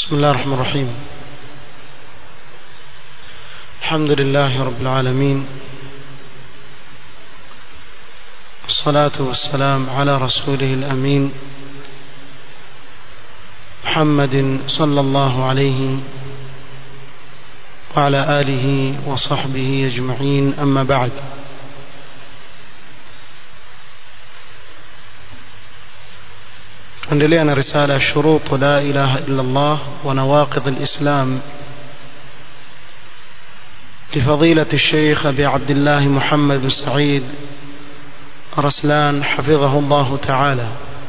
بسم الله الرحمن الرحيم الحمد لله رب العالمين والصلاة والسلام على رسوله الأمين محمد صلى الله عليه وعلى آله وصحبه أجمعين أما بعد tuendelea na risala ya shuruط la ilaha illa Allah wa nawaqid al-islam لفضيلة الشيخ أبي عبد الله محمد بن سعيد رسلان حفظه الله تعالى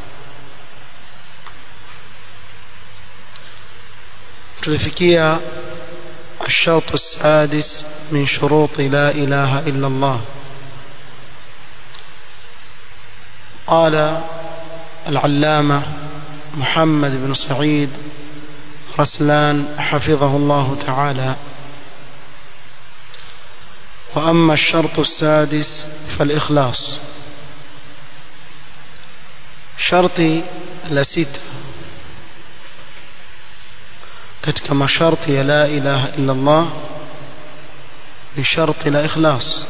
تلفكية الشرط السادس من شروط لا إله إلا الله قال العلامة محمد بن سعيد رسلان حفظه الله تعالى وأما الشرط السادس فالإخلاص شرطي لست katika masharti ya la ilaha illa Allah ni sharti la ikhlas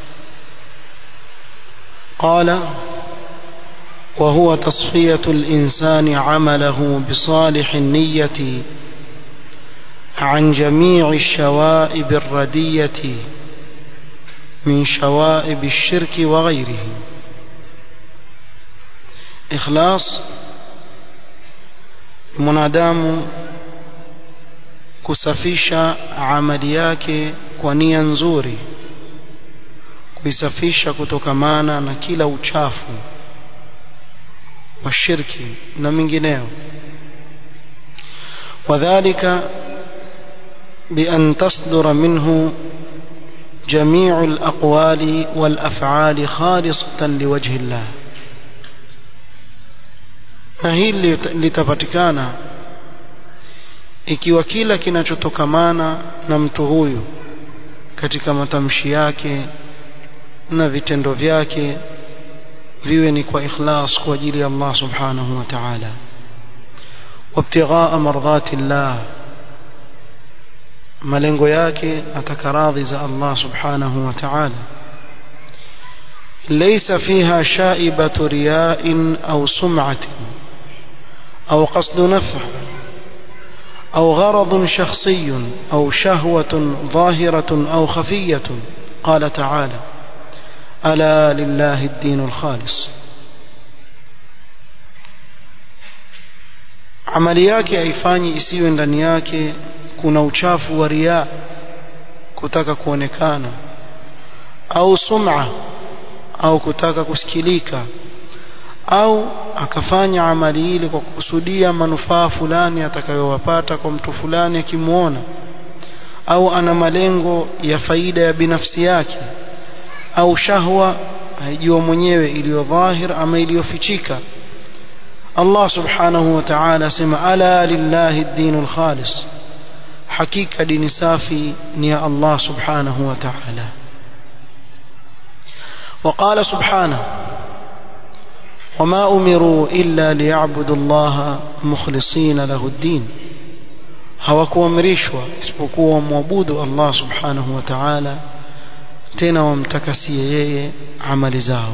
qala وهو تصفية الإنسان عمله بصالح النية عن جميع الشوائب الردية من شوائب الشرك وغيره إخلاص mwanadamu kusafisha amali yake kwa nia nzuri kuisafisha kutokamana na kila uchafu wa shirki na mingineo wadhālika بأن تصدر منه جميع الأقوال والأفعال خالصة لوجه الله na hili litapatikana ikiwa kila kinachotokamana na mtu huyu katika matamshi yake na vitendo vyake viwe ni kwa ikhlas kwa ajili ya Allah subhanahu wa ta'ala wabtighaa mardhati Allah malengo yake atakaradhi za Allah subhanahu wa ta'ala ليس فيها شائبة رياء أو سمعة أو قصد نفع أو غرض شخصي أو شهوة ظاهرة أو خفية قال تعالى ألا لله الدين الخالص amali yake haifanyi isiwe ndani yake kuna uchafu wa riaa kutaka kuonekana au sum'a au kutaka kusikilika au akafanya amali ile kwa kukusudia manufaa fulani atakayowapata kwa mtu fulani akimwona au ana malengo ya faida ya binafsi yake au shahwa haijua mwenyewe iliyo dhahir ama iliyofichika Allah subhanahu wa ta'ala sema ala lillahi ad-dinul khalis hakika dini safi ni ya Allah subhanahu wa ta'ala وقال سبحانه وما أمروا إلا ليعبدوا الله مخلصين له الدين hawakuamrishwa isipokuwa wamwabudu Allah subhanahu wa ta'ala tena wamtakasie yeye amali zao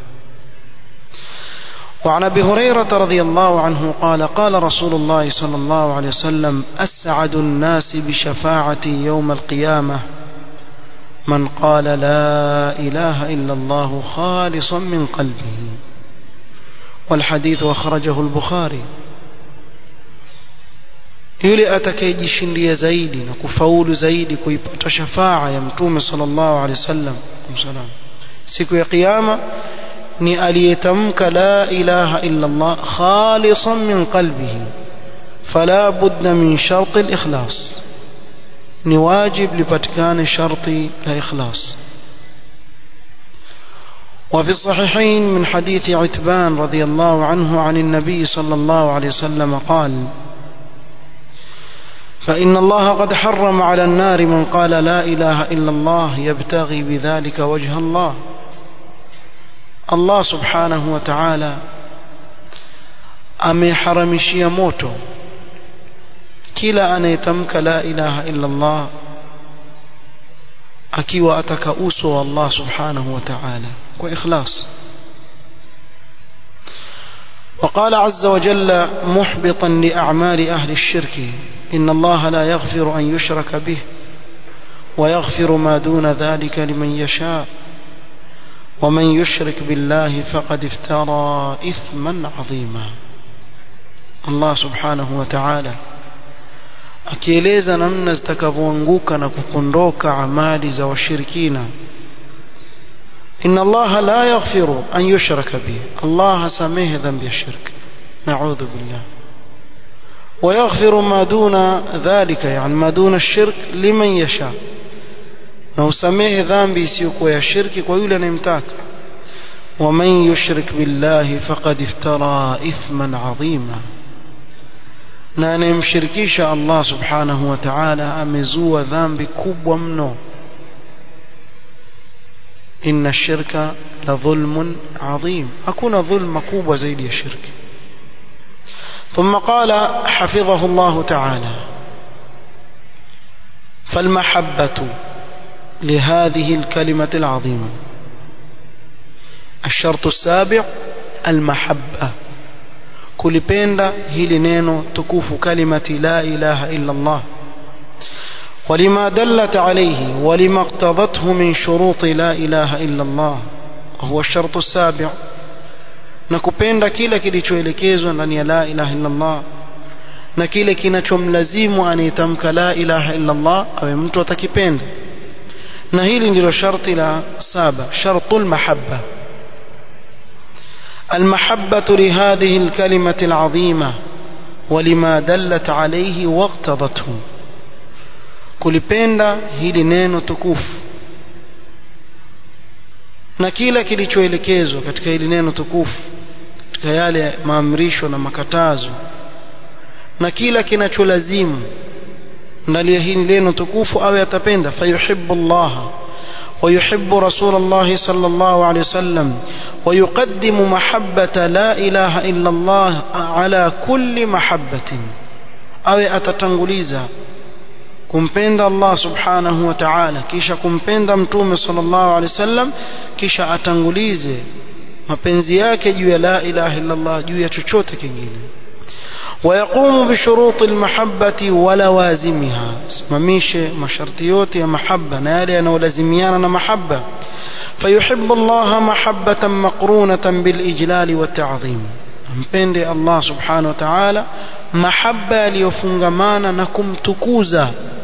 وعن ابي هريره رضي الله عنه قال قال رسول الله صلى الله عليه وسلم اسعد الناس بشفاعتي يوم القيامه من قال لا اله الا الله خالصا من قلبه والحديث اخرجه البخاري yule atakayejishindia zaidi na kufaulu zaidi kuipata shafaa ya mtume sallallahu alaihi wasallam siku ya kiyama ni aliyetamka la ilaha illa Allah khalisan min qalbihi fala budda min shart al-ikhlas ni wajib lipatikane sharti la ikhlas وفي الصحيحين من حديث عتبان رضي الله عنه عن النبي صلى الله عليه وسلم قال فإن الله قد حرم على النار من قال لا إله إلا الله يبتغي بذلك وجه الله Allah subhanahu wa ta'ala ameharamishia moto kila anayetamka la ilaha illa Allah akiwa ataka uso wa Allah subhanahu wa ta'ala kwa ikhlas وقال عز وجل محبطا لأعمال أهل الشرك إن الله لا يغفر أن يشرك به ويغفر ما دون ذلك لمن يشاء ومن يشرك بالله فقد افترى إثما عظيما الله سبحانه وتعالى akieleza namna zitakavyoanguka na kupondoka amali za washirikina inna allaha la yaghfiru an yushraka bihi allah hasamehe dhambi ya shirk naudhu billah ويغفر ما دون ذلك يعني ما دون الشرك لمن يشاء na usamehe dhambi isiyokuwa ya shirki kwa yule anayemtaka ومن يشرك بالله فقد افترى إثما عظيما na anayemshirikisha Allah subhanahu wa ta'ala amezua dhambi kubwa mno inna shirka la dhulmun adhim hakuna dhulma kubwa zaidi ya shirki ثم قال حفظه الله تعالى فالمحبة لهذه الكلمة العظيمة الشرط السابع المحبة kulipenda hili neno tukufu kalimati la ilaha illa Allah ولما دلت عليه ولما اقتضته من شروط لا إله إلا الله وهو الشرط السابع na kupenda kile kilichoelekezwa ndani ya la ilaha illa Allah na kile kinachomlazimu anayetamka la ilaha illa Allah awe mtu atakipenda na hili ndilo sharti la saba shartul mahabba المحبة لهذه الكلمة العظيمة ولما دلت عليه واقتضته kulipenda hili neno tukufu na kila kilichoelekezwa katika hili neno tukufu katika yale maamrisho na makatazo na kila kinacholazimu ndani ya hili neno tukufu awe atapenda fayuhibbu Allah ويحب رسول الله صلى الله عليه وسلم ويقدم محبة لا إله إلا الله على كل محبة أو أتتنغليزا kumpenda Allah subhanahu wa ta'ala kisha kumpenda mtume sallallahu alaihi wasallam kisha atangulize mapenzi yake juu ya la ilaha illa Allah juu ya chochote kingine ويقوم بشروط المحبة ولوازمها simamishe masharti yote ya mahaba na yale yanayolazimiana na mahaba فيحب الله محبة مقرونة بالإجلال والتعظيم mpende Allah subhanahu wa ta'ala mahaba yaliyofungamana na kumtukuza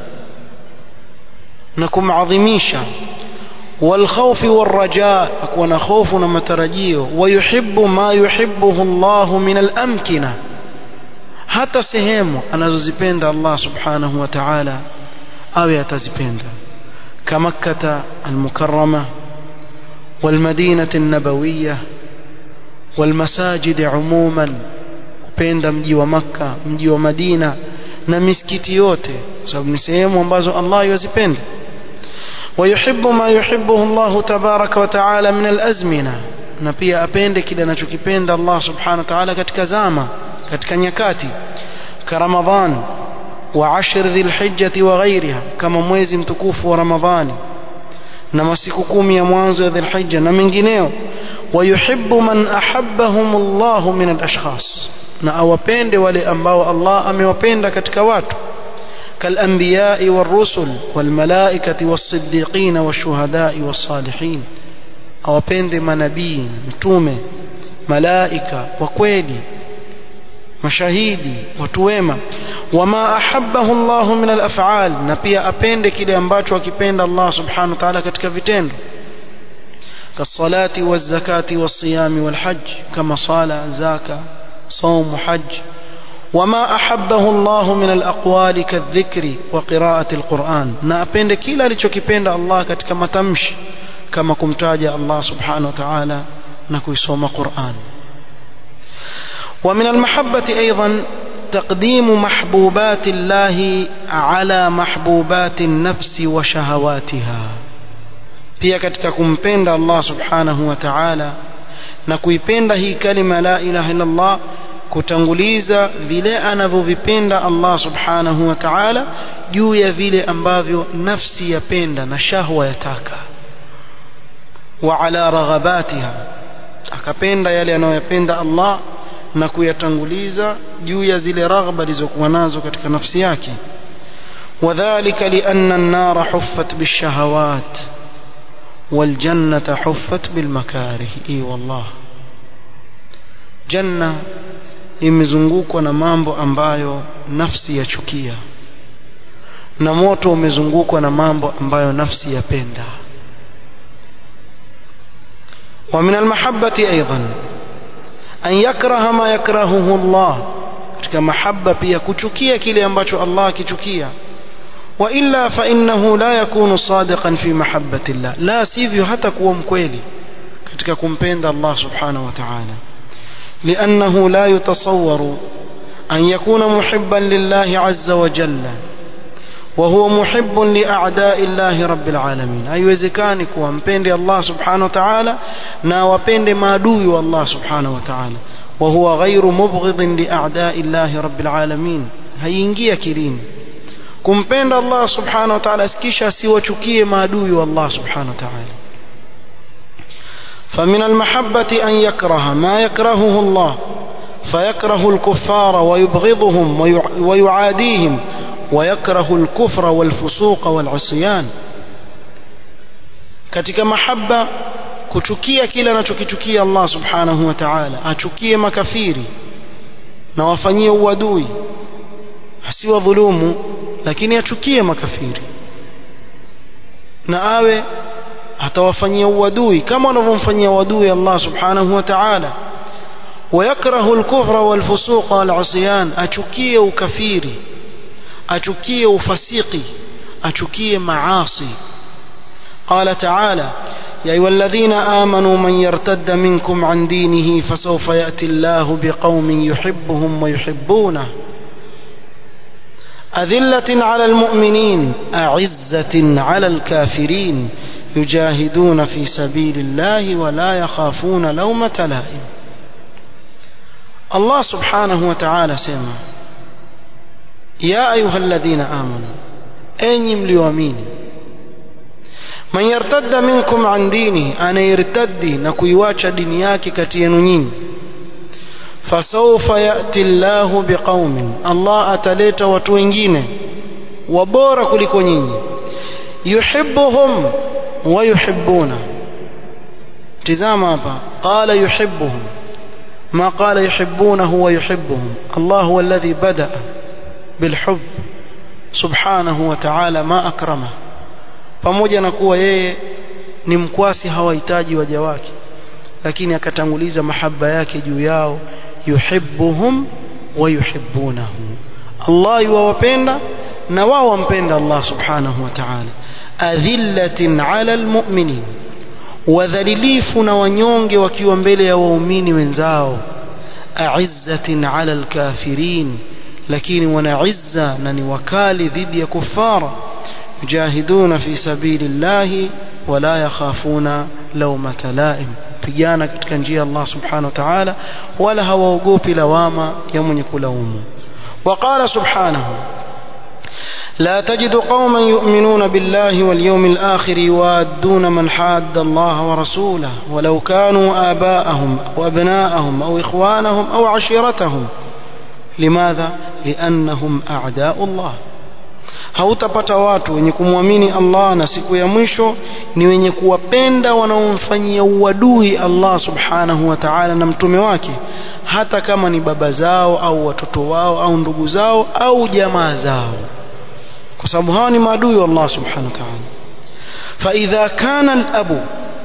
na kumadhimisha والخوف والرجاء أكون خوف ومترجيه ويحب ما يحبه الله من الأمكنة hata sehemu anazozipenda Allah subhanahu wa ta'ala awe atazipenda kamakkata almukarrama والمدينة النبوية والمساجد عموما kupenda mji wa makka mji wa madina na misikiti yote sababu ni sehemu ambazo Allah yazipenda ويحب ما يحبه الله تبارك وتعالى من الأزمنة na pia apende kile anachokipenda Allah subhanahu wa ta'ala katika zama katika nyakati ka Ramadhan wa ashr dhilhijjati wa ghairiha kama mwezi mtukufu wa Ramadhani na masiku kumi ya mwanzo ya dhilhijja na mengineo wayuhibbu man ahabbahum Allah min alashkhas na awapende wale ambao Allah amewapenda katika watu كالأنبياء والرسل والملائكة والصديقين والشهداء والصالحين awapende manabii mtume malaika wa kweli mashahidi watu wema wama ahabbahu Allah min al-af'al na pia apende kile ambacho akipenda Allah subhanahu wa ta'ala katika vitendo kasalati wazakati wasiyami walhajj kama sala zaka صوم حج وما أحبه الله من الأقوال كالذكر وقراءة القرآن na apende kila alichokipenda Allah katika matamshi kama kumtaja Allah subhanahu wa ta'ala na kuisoma Qur'an ومن المحبة أيضا تقديم محبوبات الله على محبوبات النفس وشهواتها pia katika kumpenda Allah subhanahu wa ta'ala na kuipenda hii kalima la ilaha illa Allah kutanguliza vile anavyovipenda Allah subhanahu wa ta'ala juu ya vile ambavyo nafsi yapenda na shahwa yataka wa ala raghabatiha akapenda yale anayoyapenda Allah na kuyatanguliza juu ya zile raghba alizokuwa nazo katika nafsi yake وذلك لأن النار حفت بالشهوات والجنة حفت بالمكاره اي والله janna imezungukwa na mambo ambayo nafsi yachukia na moto umezungukwa na mambo ambayo nafsi yapenda ومن المحبة أيضا أن يكره ما يكرهه الله katika mahaba pia kuchukia kile ambacho Allah akichukia وإلا فإنه لا يكون صادقا في محبة الله لا sivyo hata kuwa mkweli katika kumpenda Allah subhanahu wa ta'ala لأنه لا يتصور أن يكون محبا لله عز وجل وهو محب لأعداء الله رب العالمين haiwezekani kuwa mpendi Allah subhanahu wa ta'ala na wapende maadui wa Allah subhanahu wa ta'ala وهو غير مبغض لأعداء الله رب العالمين هيingia akilini kumpenda Allah subhanahu wa ta'ala kisha asiwachukie maadui wa Allah subhanahu wa ta'ala فمن المحبة أن يكره ما يكرهه الله فيكره الكفار ويبغضهم ويعاديهم ويكره الكفر والفسوق والعصيان katika mahaba kuchukia kile anachokichukia Allah subhanahu wa ta'ala achukie makafiri na wafanyie uadui asiwadhulumu lakini achukie makafiri na awe atawafanyia uadui kama wanavyomfanyia uadui Allah subhanahu wa ta'ala ويكره الكفر والفسوق والعصيان achukie ukafiri achukie ufasiki achukie maasi قال تعالى يا أيها الذين آمنوا من يرتد منكم عن دينه فسوف يأتي الله بقوم يحبهم ويحبونه أذلة على المؤمنين أعزة على الكافرين يجاهدون في سبيل الله ولا يخافون لومة لائم الله سبحانه وتعالى سمع يا أيها الذين آمنوا أين مليومين من يرتد منكم عن دينه أنا يرتدي نكويواcha dini yake kati yenu nyinyi fasawfa yati llahu biqaumin Allah ataleta watu wengine wabora kuliko nyinyi yuhibbuhum wa yuhibbuna tizama hapa qala yuhibbuhum ما قال يحبونه ويحبهم الله هو الذي بدأ بالحب سبحانه وتعالى ما أكرمه pamoja na kuwa yeye ni mkwasi hawahitaji waja wake lakini akatanguliza mahaba yake juu yao yuhibbuhum wa yuhibbunahu Allah yuwapenda na wao wampenda Allah subhanahu wa ta'ala adhillatin ala almu'minin wadhalilifu na wanyonge wakiwa mbele ya waumini wenzao a'izzatin ala alkafirin lakini wana izza na ni wakali dhidi ya kufara yujahiduna fi sabilillahi wala yakhafuna lawmata laim pigana katika njia ya Allah subhanahu wa ta'ala wala hawaogopi lawama ya mwenye kulaumu وقال سبحانه لا تجد قوما يؤمنون بالله واليوم الآخر يوادون من حاد الله ورسوله ولو كانوا آباءهم أو أبناءهم أو إخوانهم أو عشيرتهم لماذا؟ لأنهم أعداء الله hautapata watu wenye kumwamini Allah na siku ya mwisho ni wenye kuwapenda wanaomfanyia uadui Allah subhanahu wa ta'ala na mtume wake hata kama ni baba zao au watoto wao au ndugu zao au jamaa zao kwa sababu hawa ni maadui wa Allah subhanahu wa ta'ala فإذا كان الأب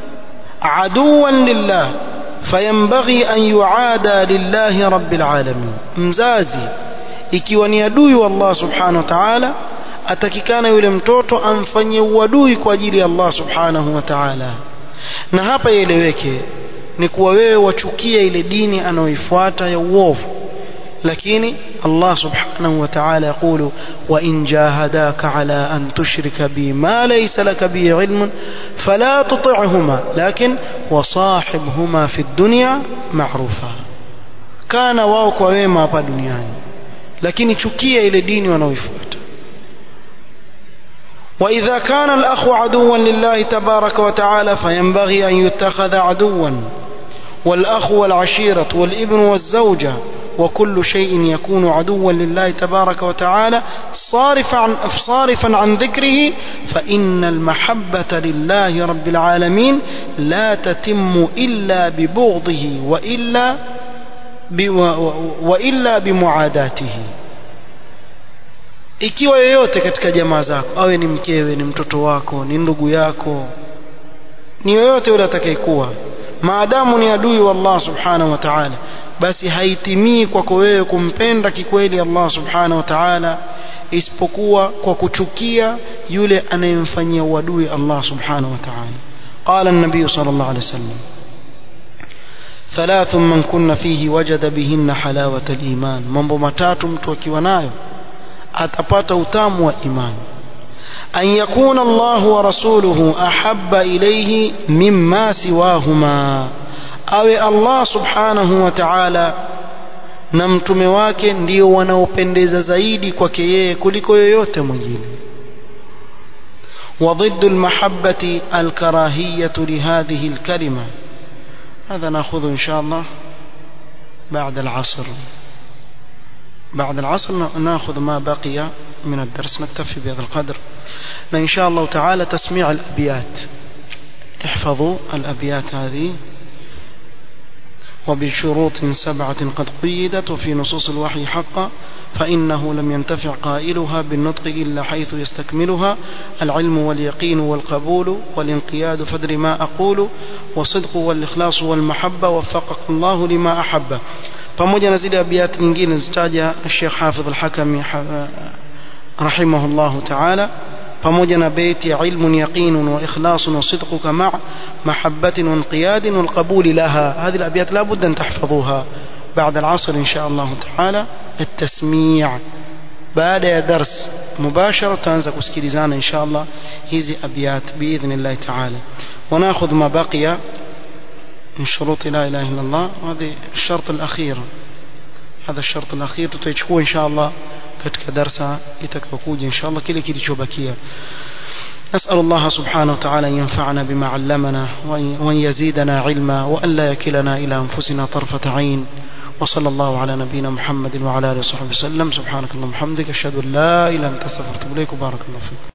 عدوا لله فينبغي أن يعادى لله رب العالمين mzazi ikiwa ni adui wa Allah subhanahu wa ta'ala atakikana yule mtoto amfanyie uadui kwa ajili ya Allah subhanahu wa ta'ala na hapa ieleweke ni kuwa wewe wachukia ile dini anayoifuata ya uovu lakini Allah subhanahu wa ta'ala yakulu wa in jahadaka ala an tushrika bi ma laysa laka bi ilmun fala tuti'huma lakin wasahibhuma fi dunya ma'rufa kana wao kwa wema hapa duniani lakini chukia ile dini wanaoifuata وإذا كان الأخ عدوا لله تبارك وتعالى فينبغي أن يتخذ عدوا والأخ والعشيرة والابن والزوجة وكل شيء يكون عدوا لله تبارك وتعالى صارفا عن, صارفا عن ذكره فإن المحبة لله رب العالمين لا تتم إلا ببغضه وإلا وإلا بمعاداته ikiwa yoyote katika jamaa zako awe ni mkewe ni mtoto wako ni ndugu yako ni yoyote yule atakayekuwa maadamu ni adui wa Allah subhanahu wa ta'ala basi haitimii kwako wewe kumpenda kikweli Allah subhanahu wa ta'ala isipokuwa kwa kuchukia yule anayemfanyia uadui Allah subhanahu wa ta'ala قال النبي صلى الله عليه وسلم ثلاث من كن فيه وجد بهن حلاوة الإيمان mambo matatu mtu akiwa nayo atapata utamu wa imani an yakuna Allah wa rasuluhu ahabba ilayhi mimma siwahuma awe Allah subhanahu wa ta'ala na mtume wake ndio wanaopendeza zaidi kwake yeye kuliko yoyote mwingine وضد المحبة الكراهية لهذه الكلمة هذا نأخذ إن شاء الله بعد العصر بعد العصر ناخذ ما بقي من الدرس نكتفي بهذا القدر إن شاء الله تعالى تسميع الأبيات احفظوا الأبيات هذه وبشروط سبعة قد قيدت وفي نصوص الوحي حقا فإنه لم ينتفع قائلها بالنطق إلا حيث يستكملها العلم واليقين والقبول والانقياد فدر ما أقول وصدق والإخلاص والمحبة وفقك الله لما أحب pamoja na zile abiyati nyingine zitaja Sheikh Hafidh al-Hakami rahimahullahu ta'ala pamoja na beiti ya ilmun yaqinun wa ikhlasun wa sidquka ma' mahabbatin wa inqiyadin wal qabul laha هذه الابيات لا بد ان تحفظوها بعد العصر ان شاء الله تعالى التسميع baada ya dars mubashara tutaanza kusikilizana insha Allah hizi abiyat باذن الله تعالى وناخذ ما بقي من شروط لا إله إلا الله وهذه الشرط الأخير هذا الشرط الأخير tutaichukua إن شاء الله katika darsa itakayokuja إن شاء الله kile kilichobakia نسأل الله سبحانه وتعالى أن ينفعنا بما علمنا وأن يزيدنا علما وأن لا يكلنا إلى أنفسنا طرفة عين وصلى الله على نبينا محمد وعلى آله وصحبه وسلم سبحانك اللهم وبحمدك أشهد أن لا إله إلا أنت أستغفرك وأتوب إليك وبارك الله فيك